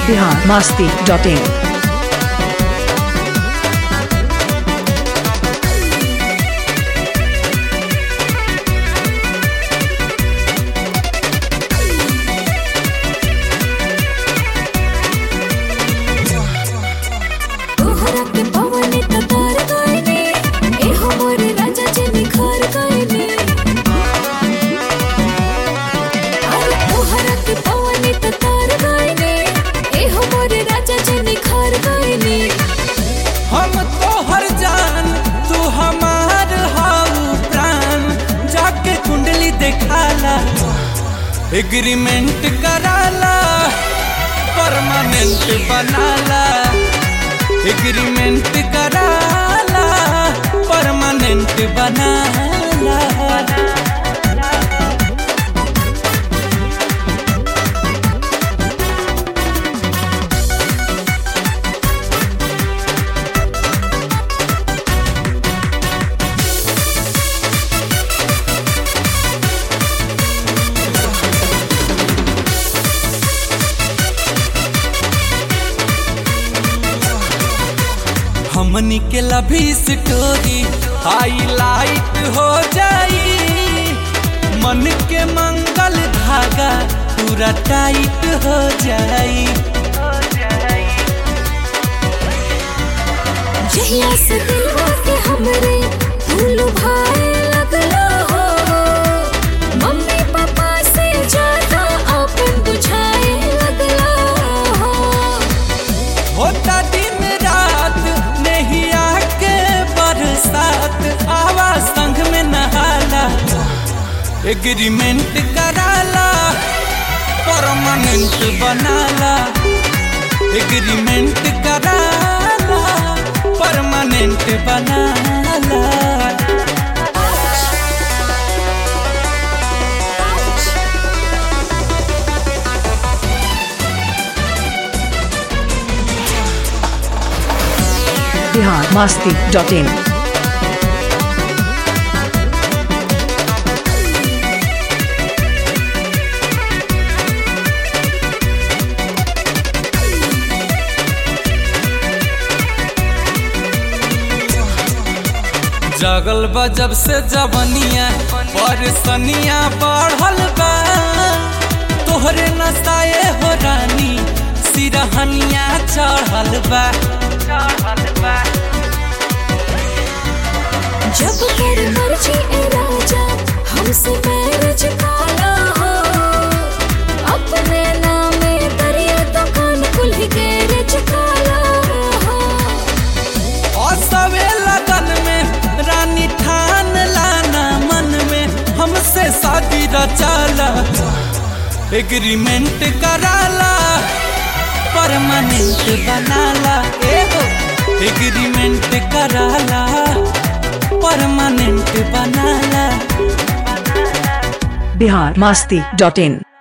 Bihar Masti dot in तोहरा के पवनी ततार गइनी ए हमर राजा जी निखर गइनी अरे तोहरा के पवनी ततार गइनी ए हमर राजा जी निखर गइनी हम तोहर जान तू हमार हाउ प्राण जाके कुंडली देखाला एग्रीमेंट कराला परमानेंट बनाला एग्रीमेंट कराला परमानेंट बनाला हमनी के लभी स्टोरी हाईलाइट हो जाई मन के मंगल धागा पूरा टाइट हो जाई जहिया से दिलवा के हमरे फूल भाए लगला हो मम्मी पापा से ज्यादा अपन बुझाए लगला हो होता दिन रात नहीं आके बरसात आवा संग में नहाला एग्रीमेंट कराला परमानेंट बनाला एग्रीमेंट कराला परमानेंट बनाला बिहार मास्ती डॉट इन जगल बा जब से जवनिया परसनिया बढ़ल बा तोहरे नसाए हो रानी सिरहनिया चढ़ल बा जब कर मर्जी ए राजा हमसे मैरिज काला हो अपने नामे करिए दुकान कुल्ही गैरेज काला हो असवे लगन में रानी ठान लाना मन में हमसे शादी रचाला एग्रीमेंट कराला परमानेंट बनाला एगो एग्रीमेंट कराला परमानेंट बनाला बिहार मास्ती डॉट इन